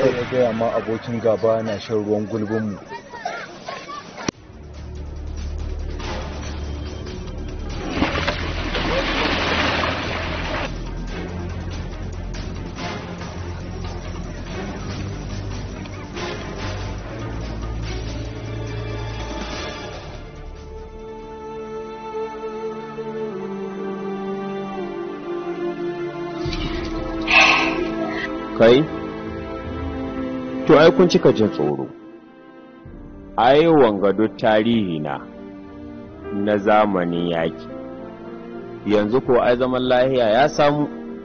ya gaya ma abokin gaba na shan ruwan gulbinmu kai to ai kun cika jin tsoro ai wanga duk tarihi na na zamanin yaki yanzu ko ai zaman lahiya ya samu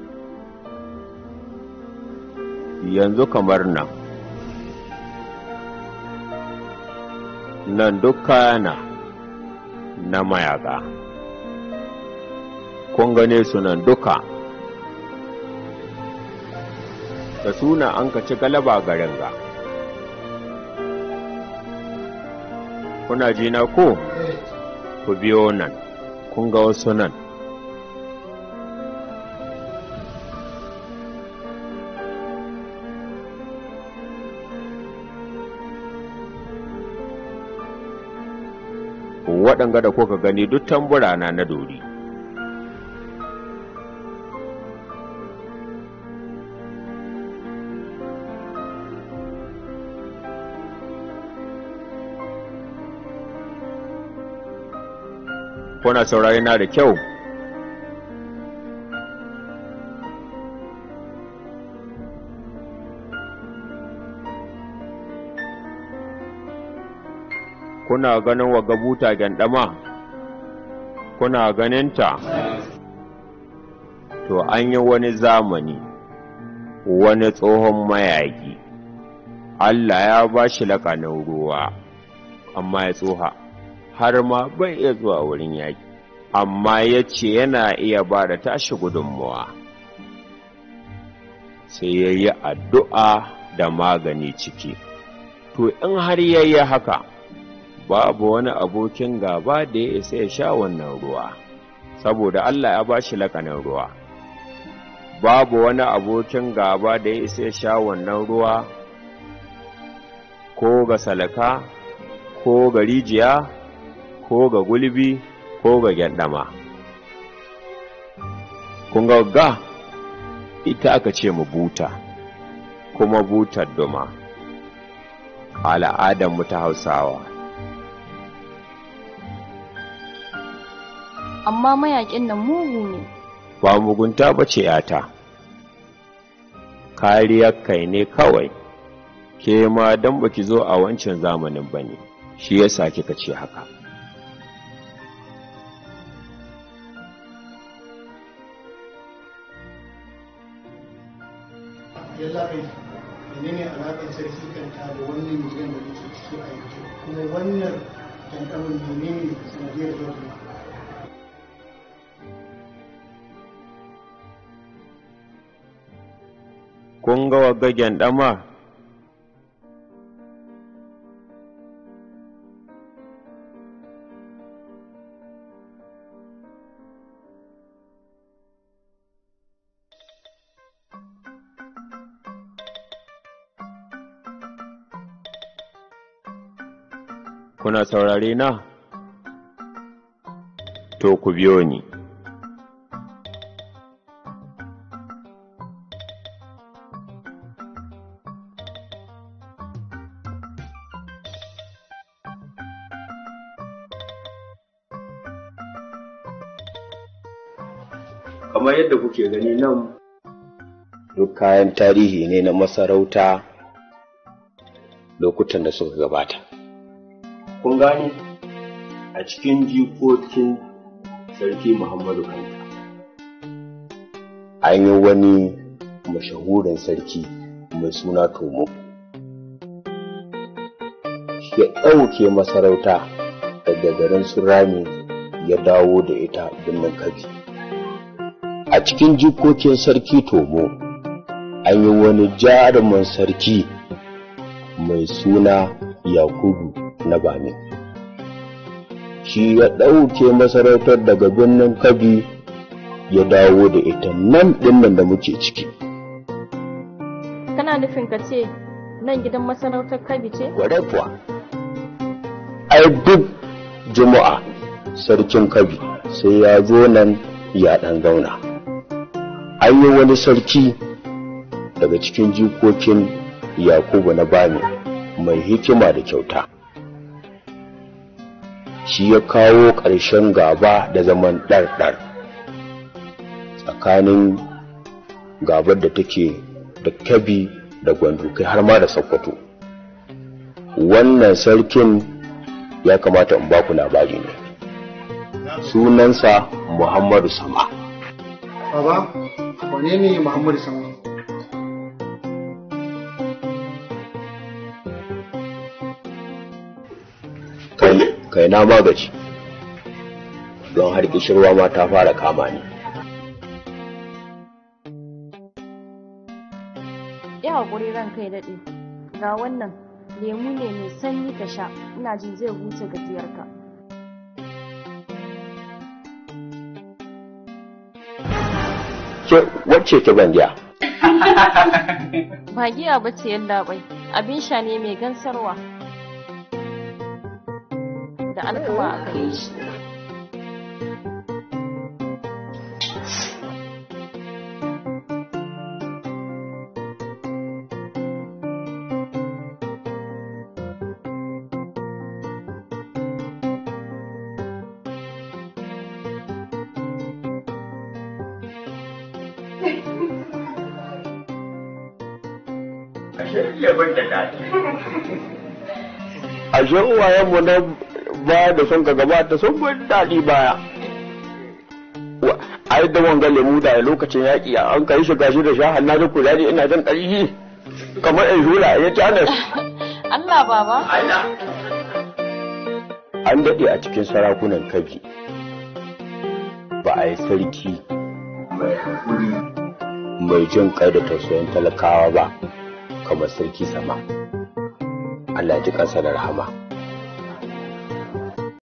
yanzu kamar nan nan duk kayana na mayaka kun gane su nan duka da suna an ka ci galaba garin ga kuna ji na ko ku biyo nan kun ga wasu nan waɗanga da kuka gani duk tambura na na dori kuna saurari na da kyau kuna ganin wa gabuta gyandama kuna ganinta to an yi wani zamani wani tsohon mayaki Allah ya ba shi lakanin ruwa amma ya tsoha har ma bai iya zuwa wurin yaƙi amma ya ce yana iya ba da tashi gudunmuwa sai ya yi addu'a da magani ciki to in har ya yi haka babu wani abokin gaba da ya isa ya sha wannan ruwa saboda Allah ya ba shi lakanin ruwa babu wani abokin gaba da ya isa ya sha wannan ruwa ko ga salaka ko ga rijiya ko ga gulbi ko ga gyandama kun ga ga ita aka ce mu buta kuma butar duma al'adarmu ta hausawa amma mayakin nan mugu ne ba mugunta ba ce yata kariyar kai ne kawai ke ma don baki zo a wancan zamanin ba ne shi yasa kika ce haka yalla bai menene alaƙar sarki kanta da wannan miliyan da muke ciki a yanzu kuma wannan tantamin menene sanadiyar zuwa kun ga waggagen ɗama kuna saurare na to ku biyo ni kamar yadda kuke gani nan duk kayan tarihi ne na masarauta lokutan da suka gabata kun gani a cikin jikokin sarki muhammadu kanta an yi wani mashahurin sarki mai suna tomo ya ɗauke masarauta daga garin surami ya dawo da ita birnin kabi a cikin jikokin sarki tomo an yi wani jarumin sarki mai suna yakubu na bami shi ya ɗauke masarautar daga birnin kabi ya dawo da ita nan ɗinnan da muke ciki kana nufin ka ce nan gidan masarautar kabi ce wadai kuwa ai duk juma'a sarkin kabi sai ya zo nan ya dan zauna an yi wani sarki daga cikin jikokin yakubu na bami mai hikima da kyauta shi ya kawo ƙarshen gaba da zaman ɗarɗar tsakanin gabar da take da kabi da gwandukai har ma da sokoto wannan sarkin ya kamata in baku labari ne sunansa muhammadu sama baba wane ne muhammadu sama kai kai na magaji don har kishirwa ma ta fara kama ni ya haƙuri ran kai daɗe ga wannan lemu ne mai sanyi ka sha ina jin zai huce gajiyarka ke wacce ke ban giya ba giya ba ce yalla bai abin sha ne mai gansarwa da alkama a gare shi a uwayenmu na baya da sun ka gabata sun bar daɗi baya Wa- ai da wanga lemu da lokacin yaƙi an kai shi gashi da sha hannu da kuzari ina jin ƙarfi kamar in hula ya tanas Allah baba an daɗe a cikin sarakunan kabi ba a yi sarki mai haƙuri mai jin kai da tausayin talakawa ba kamar sarki sama Allah ji ƙasa da rahama